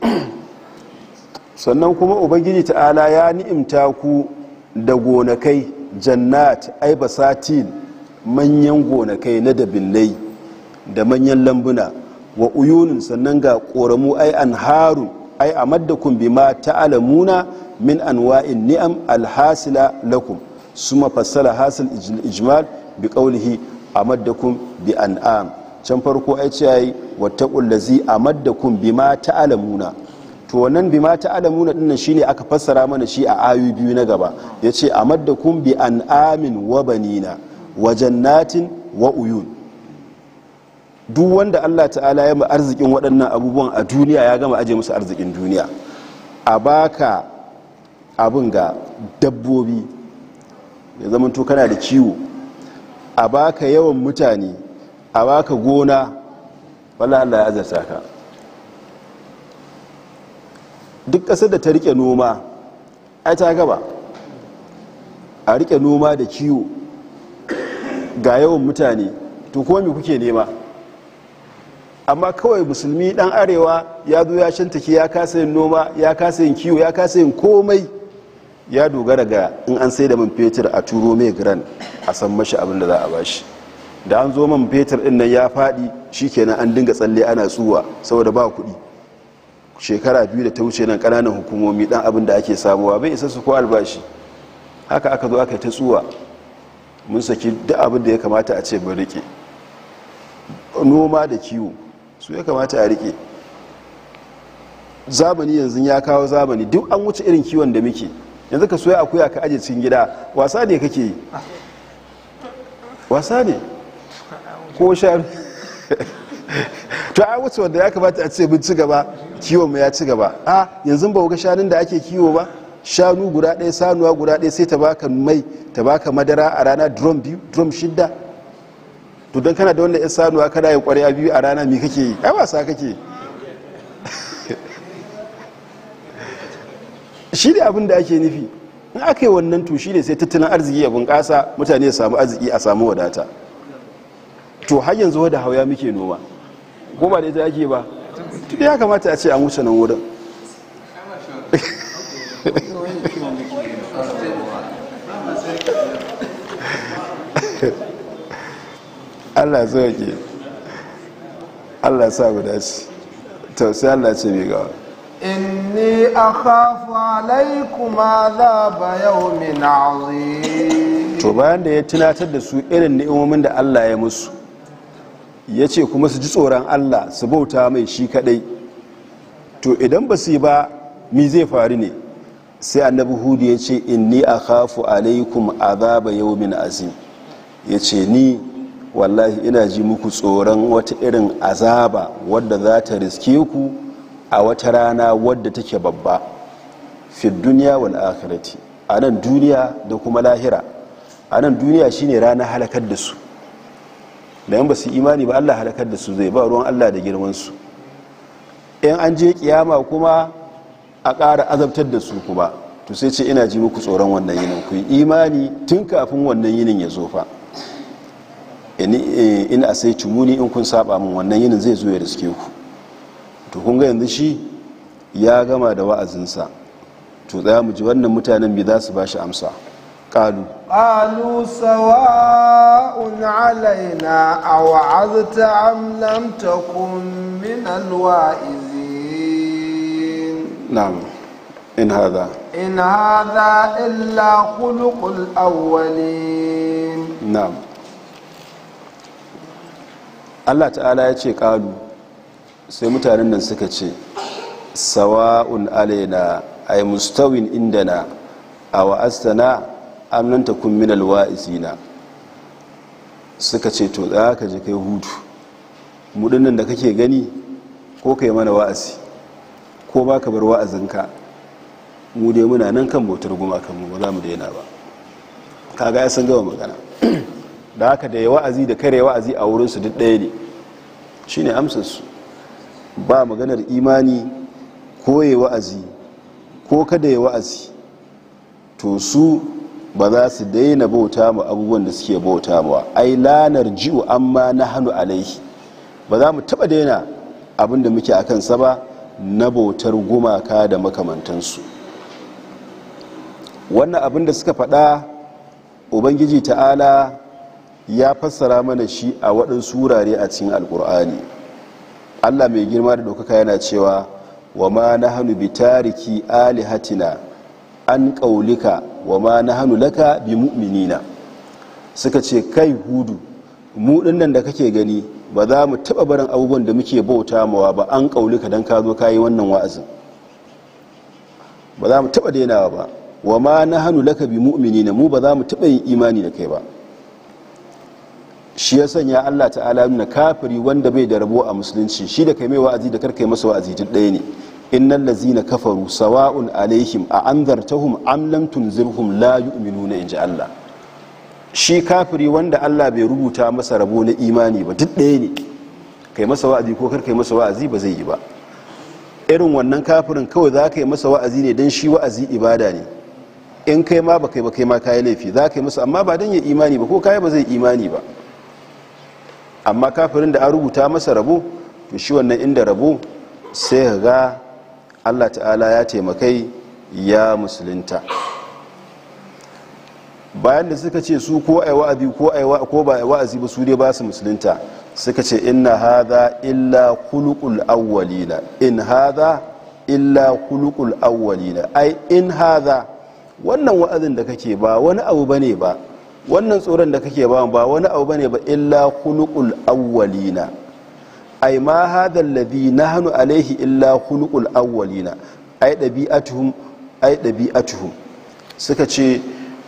sannan kuma ubangiji ta'ala ya ni'imta ku da gonakai jannat ai basatin manyan gonakai na dabillai da manyan lambuna wa uyunin sannan ga ƙoramu ai an haru ai a maddakun bima ta'alamuna min anwa'in ni'am alhasila lakum suma fassala hasil ijmal bi qawlihi amaddakum bi an'am can farko ai ce yayi wattaqul ladzi amaddakum bima ta'alamuna to wannan bima ta'alamuna dinnan shine aka fassara mana shi a ayu biyu na gaba yace amaddakum bi an'amin wa banina wa jannatin wa uyun duk wanda Allah ta'ala ya ma arzikin waɗannan abubuwan a duniya ya gama aje musu arzikin duniya a baka abin ga dabbobi ya zama to kana da kiwo a baka yawan mutane a baka gona wala Allah ya azarta ka duk ƙasar da ta rike noma ai ta gaba a rike noma da kiwo ga yawan mutane to kuma me kuke nema amma kawai musulmi dan arewa ya zo ya shantake ya kasa yin noma ya kasa yin kiwo ya kasa yin komai ya dogara ga in an sai da man fetur a turo mai gran a san mashi abin da za a bashi da an zo man fetur din nan ya faɗi shikenan an dinga tsalle ana tsuwa saboda ba kuɗi shekara biyu da ta wuce nan ƙananan hukumomi dan abin da ake samuwa bai isa su ko albashi haka aka zo aka yi ta tsuwa mun saki duk abin da ya kamata a ce mun rike noma da kiwo su ya kamata a rike zamani yanzu ya kawo zamani duk an wuce irin kiwon da muke yanzu ka soya akuya ka aje cikin gida wasa ne kake yi wasa ne ko sha to a wuce wanda ya kamata a ce mun ci gaba kiwon mu ya ci gaba a yanzu ba ga shanun da ake kiwo ba shanu guda ɗaya sanuwa guda ɗaya sai ta baka mai ta baka madara a rana drum biyu drum shidda to don kana da wanda ya sanuwa kana yin ƙwarya biyu a rana mi kake yi ai wasa kake shi ne abin da ake nufi in aka yi wannan to shi ne sai tattalin arziki ya bunƙasa mutane ya samu arziki a samu wadata to har yanzu wadda hauya muke noma ko ba da ita ake ba tun ya kamata a ce an wuce nan wurin allah ke allah sa guda ce to sai allah ce mai gawa inni akhafu alaikum azaba yawmin azim to bayan da ya tunatar da su irin ni'imomin da allah ya musu ya ce kuma su ji tsoron allah su bauta mai shi kadai to idan ba su yi ba mi zai faru ne sai annabi hudu ya ce inni akhafu alaikum azaba yawmin azim ya ce ni wallahi ina ji muku tsoron wata irin azaba wadda za ta riske ku a wata rana wadda take babba fi duniya wal akhirati a nan duniya da kuma lahira a nan duniya shine rana halakar da su da yan ba su imani ba Allah halakar da su zai ba ruwan Allah da girman su in an je kiyama kuma a ƙara azabtar da su kuma to sai ce ina ji muku tsoron wannan yinin ku yi imani tun kafin wannan yinin ya zo fa in a sai muni in kun saba min wannan yinin zai zo ya riske ku to kun ga yanzu shi ya gama da wa'azinsa to tsaya mu ji wannan mutanen bi za su ba shi amsa ƙalu قالوا سواء علينا أوعظت أم لم تكن من الواعظين na'am in hadha إن هذا إلا خلق الأولين na'am Allah ta'ala ya ce ƙalu sai mutanen nan suka ce sawa'un alaina ay mustawin indana aw astana am lam takun min alwa'izina suka ce to za ka je kai hutu mu dinnan da kake gani ko kai mana wa'azi ko ba ka bar wa'azinka mu dai muna nan kan bautar gumakan mu ba za mu daina ba kaga ya san gama magana da haka da ya wa'azi da kare wa'azi a wurinsu duk ɗaya ne shi ne amsarsu ba maganar imani ko ya wa'azi ko kada ya wa'azi to su ba za su daina bauta ma abubuwan da suke bauta ma ai lanar ji'u amma na hannu alaihi ba za mu taɓa daina abin da muke a kansa ba na bautar gumaka da makamantansu wannan abin da suka faɗa ubangiji ta'ala ya fassara mana shi a waɗansu wurare a cikin alkur'ani allah mai girma da ɗaukaka yana cewa wa ma na hannu bi tariki alihatina an ƙaulika wa ma na hannu laka bi mu'minina suka ce kai hudu mu nan da kake gani ba za mu taɓa barin abubuwan da muke bauta mawa ba an ƙaulika don ka zo ka yi wannan wa'azin ba za mu taɓa dainawa ba wa ma na hannu laka bi mu'minina mu ba za mu taɓa yin imani da kai ba shi ya sanya Allah ta'ala nuna kafiri wanda bai da rabo a musulunci shi da kai mai wa'azi da karkai masa wa'azi duk ɗaya ne innal ladzina kafaru sawa'un alaihim a anzartahum am lam tunzirhum la yu'minuna inji Allah shi kafiri wanda Allah bai rubuta masa rabo na imani ba duk ɗaya ne kai masa wa'azi ko kar kai masa wa'azi ba zai yi ba irin wannan kafirin kawai za ka yi masa wa'azi ne don shi wa'azi ibada ne in kai ma ba kai ba kai ma kayi laifi za ka yi masa amma ba don ya imani ba ko kayi ba zai imani ba amma kafirin da an rubuta masa rabo to shi wannan inda rabo sai ka ga allah ta'ala ya taimakai ya musulunta bayan da suka ce su ko ai wa'azi ko ai ko ba ai wa'azi ba su dai ba su musulunta suka ce inna hadha illa khuluqul awwalina in hadha illa khuluqul awwalina ai in hadha wannan wa'azin da kake ba wani abu bane ba wannan tsoron da kake ba ba wani abu bane ba illa khuluqul awwalina ai ma hadha alladhi nahnu alaihi illa khuluqul awwalina ai dabi'atuhum ai dabi'atuhum suka ce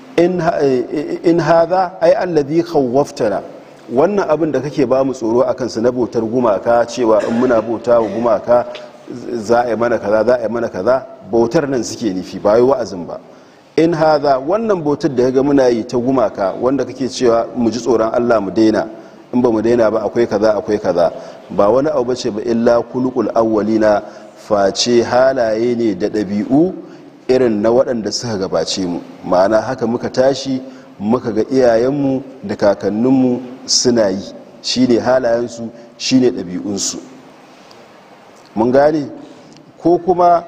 in hadha ai alladhi khawwaftana wannan abin da kake ba mu tsoro akan su na bautar gumaka cewa in muna bauta wa gumaka za a yi mana kaza za a yi mana kaza bautar nan suke nufi ba yi wa'azin ba in haza wannan bautar da ga muna yi ta gumaka wanda kake cewa mu ji tsoron Allah mu daina in ba mu daina ba akwai kaza akwai kaza ba wani abu bace ba illa kulukul awwalina face halaye ne da ɗabi'u irin na waɗanda suka gabace mu ma'ana haka muka tashi muka ga iyayenmu da kakanninmu suna yi shine halayensu shine ɗabi'unsu mun gane ko kuma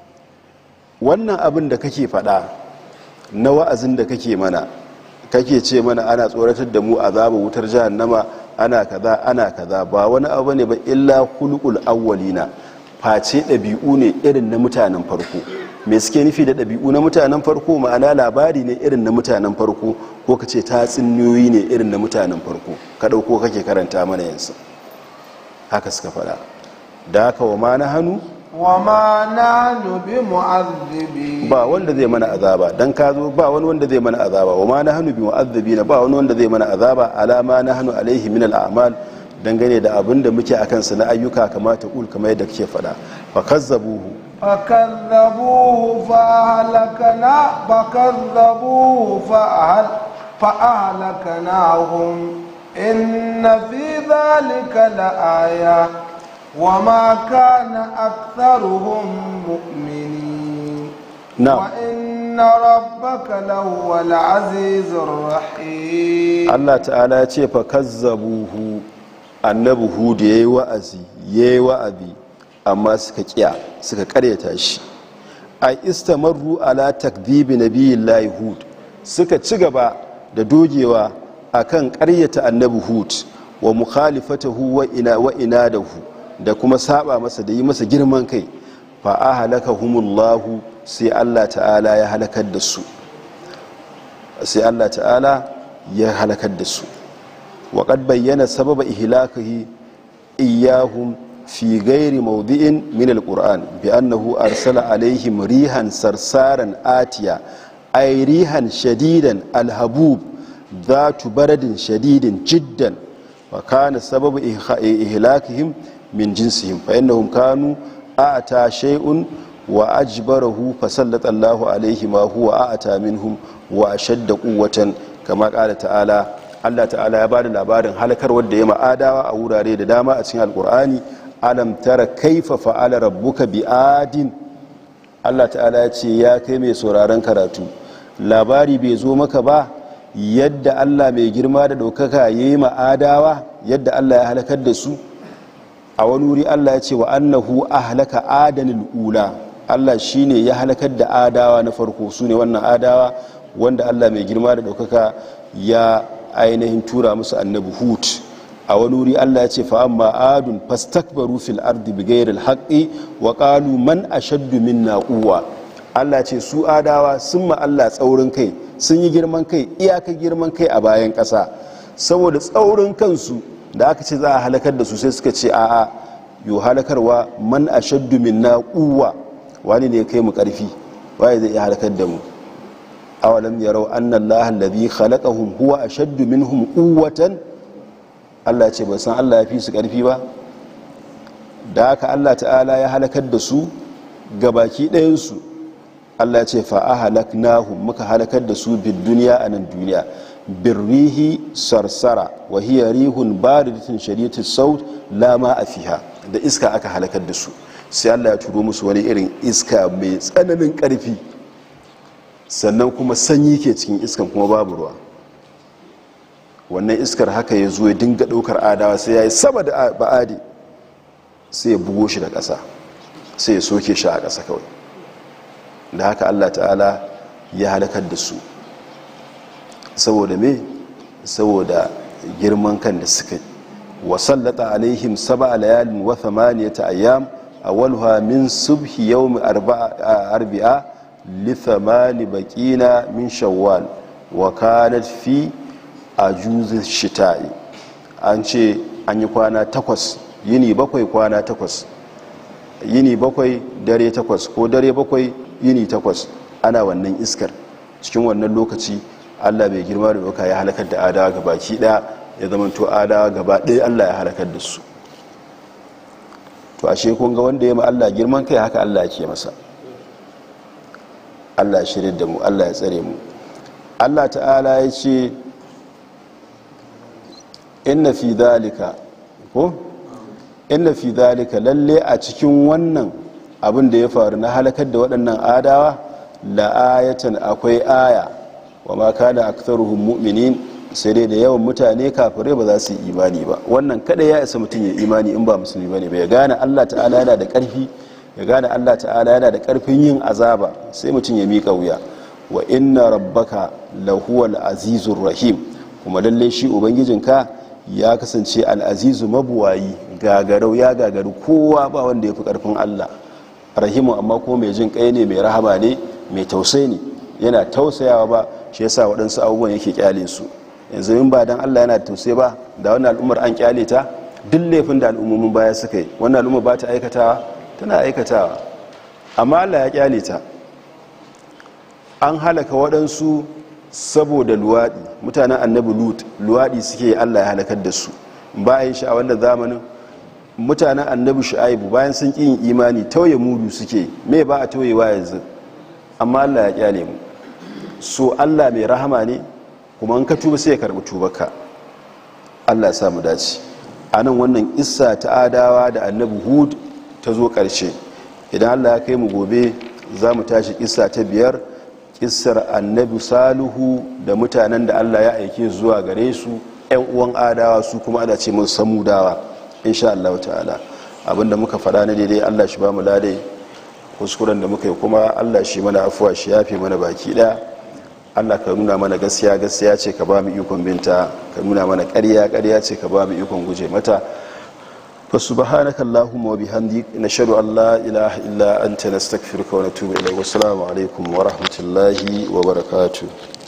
wannan abin da kake faɗa na wa'azin da kake mana kake ce mana ana tsoratar da mu azaba wutar jahannama ana kaza ana kaza ba wani abu ne ba illa hulqul awwalina face ɗabi'u ne irin na mutanen farko me suke nufi da ɗabi'u na mutanen farko ma'ana labari ne irin na mutanen farko ko ka ce tatsuniyoyi ne irin na mutanen farko ka ɗauko kake karanta mana yansu haka suka faɗa da haka wa ma na hannu wa ma nahnu bi mu'azzibi ba wanda zai mana azaba dan ka zo ba wani wanda zai mana azaba wa ma na hannu bi mu'azzibina ba wani wanda zai mana azaba alama na hannu alaihi min al'amal dangane da abin da muke akan sa na ayyuka kamata kul kamar yadda kake faɗa fa kazzabuhu فكذبوه فأهلكنا فكذبوه فأهل فأهلكناهم إن في ذلك لآية وما كان أكثرهم مؤمنين نعم. وإن ربك لهو العزيز الرحيم Allah ta'ala ya ce fa kazzabuhu annabi hud yayi wa'azi yayi wa'azi amma suka kiya suka karyata shi ai istamarru ala takdhibi nabiyillahi hud suka ci gaba da dogewa akan karyata annabi hud wa mukhalifatahu wa ina wa inadahu da kuma saba masa da yi masa girman kai fa ahlakahumullahu sai Allah ta'ala ya halakar da su sai Allah ta'ala ya halakar da su waƙad bayyana sababa ihlakihi iyahum fi gairi maudi'in min alquran bi annahu arsala alaihim rihan sarsaran atiya ay rihan shadidan alhabub dhatu baradin shadidin jiddan wa kana sababu ihlakihim min jinsihim fa innahum kanu a'ta shay'un wa ajbarahu fasallata Allahu alaihi ma huwa a'ta minhum wa ashadda quwwatan kama kala ta'ala Allah ta'ala ya bada labarin halakar wadda ya ma'adawa a wurare da dama a cikin alkur'ani alam tara kaifa fa'ala rabbuka bi adin Allah ta'ala ya ce ya kai mai sauraron karatu labari bai zo maka ba yadda Allah mai girma da ɗaukaka ya yi ma'adawa yadda Allah ya halakar da su a wani wuri Allah ya ce wa annahu ahlaka adanil ula Allah shine ya halakar da adawa na farko su ne wannan adawa wanda allah mai girma da ɗaukaka ya ainihin tura musu annabi hud a wani wuri allah ya ce fa'amma adun fastakbaru fil ardi bigairil haqqi wa qalu man ashaddu minna quwwa allah ce su adawa sun ma allah tsaurin kai sun yi girman kai iyaka girman kai a bayan ƙasa saboda tsaurin kansu da aka ce za a halakar da su sai suka ce a'a yo halakarwa man ashaddu minna quwwa wani ne kai mu karfi waye zai iya halakar da mu awalam yarau anna allaha alladhi khalaqahum huwa ashaddu minhum quwwatan Allah ce ba san Allah ya fi su karfi ba da haka Allah ta'ala ya halakar da su gabaki ɗayansu Allah ce fa'ahalaknahum muka halakar da su bin duniya a nan duniya birrihi sarsara wa hiya rihun baridatin shari'atul saut lama a fiha da iska aka halakar da su sai Allah ya turo musu wani irin iska mai tsananin ƙarfi sannan kuma sanyi ke cikin iskan kuma babu ruwa wannan iskar haka ya zo ya dinga ɗaukar adawa sai ya yi sama da ba'adi sai ya bugo shi da ƙasa sai ya soke shi a ƙasa kawai da haka allah ta'ala ya halakar da su saboda me saboda girman kan da suka wasallata alaihim saba layalin wa thamaniyata ayyam awalha min subhi yawmi arba'a li thamani baqina min shawwal wa kanat fi ajuz shita'i an ce an yi kwana takwas yini bakwai kwana takwas yini bakwai dare takwas ko dare bakwai yini takwas ana wannan iskar cikin wannan lokaci allah bai girma da baka ya halakar da adawa ga baki daya ya zama to adawa gaba ɗaya allah ya halakar da su to ashe kun ga wanda ya ma allah girman kai haka allah ke masa allah ya shirya da mu allah ya tsare mu allah ta'ala ya ce inna fi dalika ko inna fi dalika lalle a cikin wannan abin da ya faru na halakar da waɗannan adawa la'ayatan akwai aya wa ma kana aktharuhum mu'minin sai dai da yawan mutane kafirai ba za su yi imani ba wannan kada ya isa mutum ya imani in ba musulmi bane ba ya gane Allah ta'ala yana da ƙarfi ya gane Allah ta'ala yana da ƙarfin yin azaba sai mutum ya miƙa wuya wa inna rabbaka lahuwal azizur rahim kuma lalle shi ubangijinka ya kasance al'azizu mabuwayi gagarau ya gagaru kowa ba wanda ya fi ƙarfin Allah rahimu amma ko mai jin kai ne mai rahama ne mai tausai ne yana tausayawa ba shi yasa waɗansu abubuwan yake kyale su yanzu in ba dan Allah yana tausai ba da wannan al'ummar an kyale ta duk laifin da al'ummomin baya suka yi wannan al'ummar ba ta aikatawa tana aikatawa amma Allah ya kyale ta an halaka waɗansu saboda luwaɗi mutanen annabi lut luwaɗi suke Allah ya halakar da su bayan shi a wannan zamanin mutanen annabi shu'aibu bayan sun ƙi yin imani tauye mudu suke me ba a tauyewa yanzu amma Allah ya kyale mu so Allah mai rahama ne kuma in ka tuba sai ya karbi tubarka Allah ya samu dace a nan wannan issa ta adawa da annabi hud ta zo ƙarshe idan Allah ya kai mu gobe za mu tashi issa ta biyar kissar annabi saluhu da mutanen da Allah ya aike zuwa gare su 'yan uwan adawa su kuma ana ce mun samudawa insha Allah ta'ala abinda muka faɗa na daidai Allah shi ba mu ladai kuskuren da muka yi kuma Allah shi mana afuwa shi yafe mana baki ɗaya Allah ka nuna mana gaskiya gaskiya ce ka ba mu ikon binta ka nuna mana ƙarya ƙarya ce ka ba mu ikon guje mata fa subhanaka allahumma wa bihamdik nashhadu an la ilaha illa anta nastaghfiruka wa natubu ilayk wa assalamu alaikum wa rahmatullahi wa barakatuh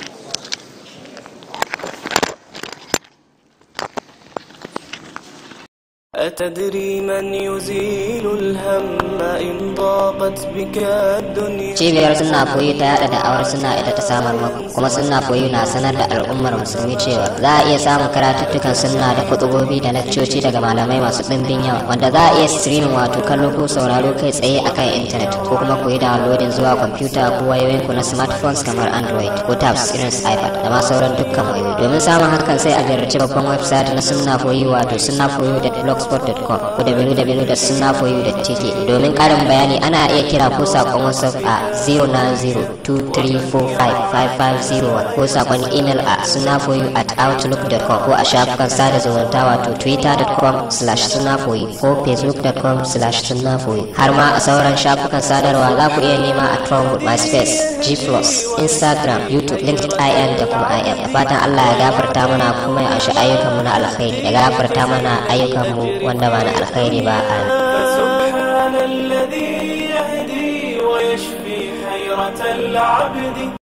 أتدري من يزيل الهم إن ضاقت بك الدنيا cibiyar suna koyi ta yada da awar suna ita ta samar maku kuma suna koyi na sanar da al'ummar musulmi cewa za a iya samun karatuttukan sunna da kutubobi da lakcoci daga malamai masu ɗimbin yawa wanda za a iya streaming wato kallo ko sauraro kai tsaye akan intanet ko kuma koyi downloading zuwa kwamfuta ko wayoyinku na smartphones kamar android ko tabs irin su ipad da ma sauran dukkan wayoyi domin samun hakan sai a ziyarci babban website na sunna koyi wato sunna koyi da blogspot.com ko www.sunnafoyu.tk domin karin bayani ana iya kira ko sakon whatsapp a 09023455501 ko sakon email a sunnafoyu at outlook.com ko a shafukan sada zumunta wato twitter.com slash sunnafoyu ko facebook.com slash sunnafoyu har ma a sauran shafukan sadarwa za ku iya nema a trumpet myspace g instagram youtube linkedin da kuma im da fatan allah ya gafarta mana kuma ya ashe ayyukanmu na alkhairi ya gafarta mana ayyukanmu wanda ba na alkhairi ba amin فسبحان الذي يهدي ويشفي حيرة العبد